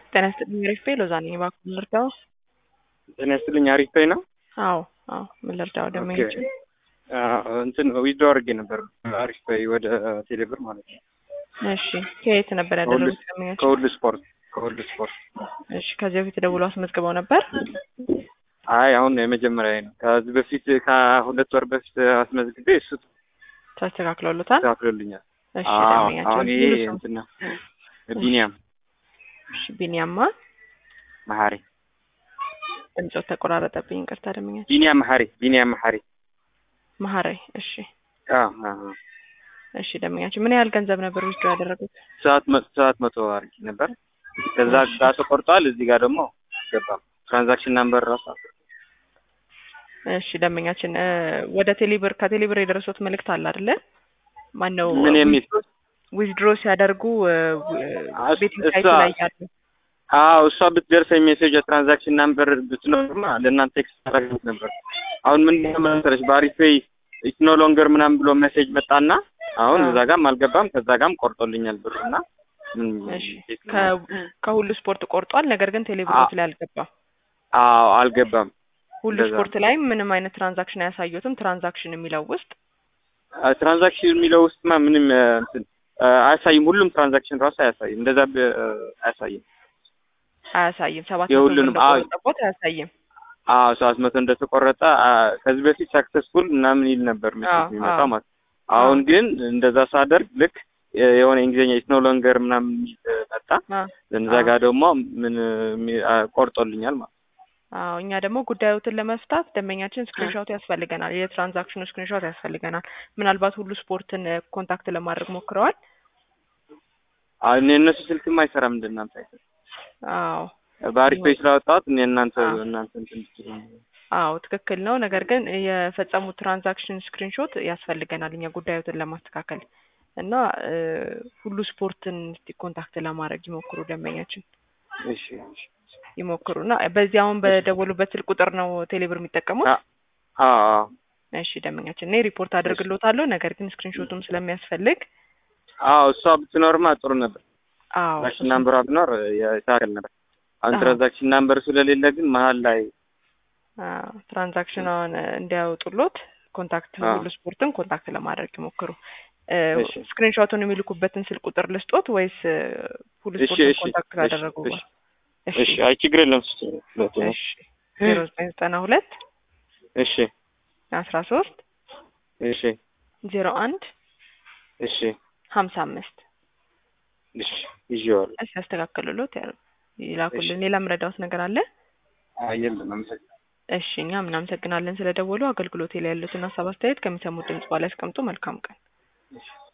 ጤና ይስጥልኝ አሪፍ በይ ሎዛ ነኝ እባክዎ ምን ልርዳዎ? ጤና ይስጥልኝ አሪፍ በይ ነው። አዎ አዎ ምን ልርዳዎ ደንበኞች አዎ፣ እንትን ዊዝድሮ አድርጌ ነበር አሪፍ በይ ወደ ቴሌብር ማለት ነው። እሺ ከየት ነበር ያደረጉት ደንበኞች? ከሁሉ ስፖርት ከሁሉ ስፖርት። እሺ ከዚህ በፊት ደውሎ አስመዝግበው ነበር? አይ አሁን የመጀመሪያ ነው። ከዚህ በፊት ከሁለት ወር በፊት አስመዝግቤ እሱ ተስተካክሎሎታል? ተስተካክሎልኛል። እሺ አዎ፣ ደንበኛችን አሁን ይሄ ሙሉ ስም? እንትን ነው ቢኒያም እሺ ቢኒያማ መሐሪ ድምፆት ተቆራረጠብኝ ይቅርታ ደንበኛችን ቢኒያም መሐሪ ቢኒያም መሐሪ መሀራይ እሺ አዎ አዎ እሺ ደንበኛችን ምን ያህል ገንዘብ ነበር ዊዝድሮ ያደረጉት? ሰዓት መቶ ሰዓት መቶ አድርጌ ነበር። ከዛ ጋር ተቆርጧል። እዚህ ጋር ደግሞ ገባም ትራንዛክሽን ናምበር ራሱ አለ። እሺ ደንበኛችን እ ወደ ቴሌብር ከቴሌብር የደረሱት መልእክት አለ አይደለ? ማነው ምን የሚል? ዊዝድሮ ሲያደርጉ እስ- ቤቲንግ እሷ- ሳይቱ ላይ ያሉ አዎ እሷ ብትደርሰኝ ሜሴጅ የትራንዛክሽን ናምበር ብትኖርማ ለእናንተ ቴክስት ታደርግት ነበር። አሁን ምን መሰለሽ በአሪፍ ፔይ ኢትስ ኖ ሎንገር ምናምን ብሎ ሜሴጅ መጣና አሁን አዎ። እዛ ጋም አልገባም ከዛ ጋም ቆርጦልኛል ብሩና ምን እሺ እንዴት ነው? ከ- ከሁሉ ስፖርት ቆርጧል። ነገር ግን ቴሌብሮት ላይ አልገባም። አዎ አልገባም። ሁሉ እንደዛ ስፖርት ላይም ምንም አይነት ትራንዛክሽን አያሳዩትም። ትራንዛክሽን የሚለው ውስጥ አ፣ ትራንዛክሽን የሚለው ውስጥማ ምንም አ፣ እንትን አ፣ አያሳይም። ሁሉም ትራንዛክሽን ራሱ አያሳይም። እንደዛ ብ- አ፣ አያሳይም። አያሳይም። ሰባት መቶ የሁሉንም ብር አዎ እንደቆረጠቦት አያሳይም። አዎ ሰባት መቶ እንደተቆረጠ አ፣ ከዚህ በፊት ሰክሰስፉል ምናምን ይል ነበር አዎ፣ ሜሴጅ የሚመጣው አዎ። ማለት ነው። አሁን ግን እንደዛ ሳደርግ ልክ የ- የሆነ እንግሊዝኛ ኢትስ ኖ ሎንገር ምናምን የሚል መጣ። አ፣ እዛ አዎ። ጋር ደግሞ ምን ሚ- አ፣ ቆርጦልኛል ማለት ነው። አዎ እኛ ደግሞ ጉዳዮትን ለመፍታት ደንበኛችን ስክሪንሾት ያስፈልገናል። የትራንዛክሽኑ ስክሪንሾት ያስፈልገናል። ምናልባት ሁሉ ስፖርትን እ፣ ኮንታክት ለማድረግ ሞክረዋል። አ፣ እኔ እነሱ ስልክም አይሰራም እንደ እናንተ አይሰራም። አዎ በአሪፍ ፔይ ስላወጣሁት እኔ እናንተ አዎ። እናንተ እንትን ትችሉ አዎ ትክክል ነው። ነገር ግን የፈጸሙት ትራንዛክሽን ስክሪንሾት ያስፈልገናል እኛ ጉዳዮትን ለማስተካከል እና እ፣ ሁሉ ስፖርትን እስቲ ኮንታክት ለማድረግ ይሞክሩ ደንበኛችን እሺ እሺ ይሞክሩ እና በዚህ አሁን በደወሉበት ስልክ ቁጥር ነው ቴሌብር የሚጠቀሙት። አ- አዎ አዎ እሺ ደንበኛችን እኔ ሪፖርት አደርግሎታለሁ። ነገር ግን ስክሪንሾቱም ስለሚያስፈልግ አዎ እሷ ብትኖርማ ጥሩ ነበር። አዎ ትራንዛክሽን ናምበሯ ቢኖር ይታገል ነበር። አሁን አዎ። ትራንዛክሽን ናምበር ስለሌለ ግን መሀል ላይ አዎ፣ ትራንዛክሽኗን እንዲያወጡሎት ኮንታክት አዎ። ሁሉ ስፖርትን ኮንታክት ለማድረግ ይሞክሩ። እ፣ እሺ። ስክሪንሾቱን የሚልኩበትን ስልክ ቁጥር ልስጦት ወይስ እ፣ ሁሉ እሺ፣ ስፖርትን እሺ፣ ኮንታክት እሺ፣ ካደረጉ እሺ። በኋላ? እሺ፣ አይ ችግር የለም። እሱ ሁለቱ ነው። እሺ ዜሮ ዘጠኝ ዘጠና ሁለት እሺ፣ አስራ ሶስት እሺ፣ ዜሮ አንድ እሺ፣ ሀምሳ አምስት እሺ፣ ይዤዋለሁ። እሺ ያስተካክሉሎት ያ- ይላኩልን። ሌላ ምረዳውት ነገር አለ? አይ የለም፣ አመሰግናለሁ። እሺ እኛም እናመሰግናለን ስለደወሉ። አገልግሎቴ ላይ ያሉትን ሀሳብ አስተያየት ከሚሰሙት ድምጽ በኋላ ያስቀምጡ። መልካም ቀን። እሺ።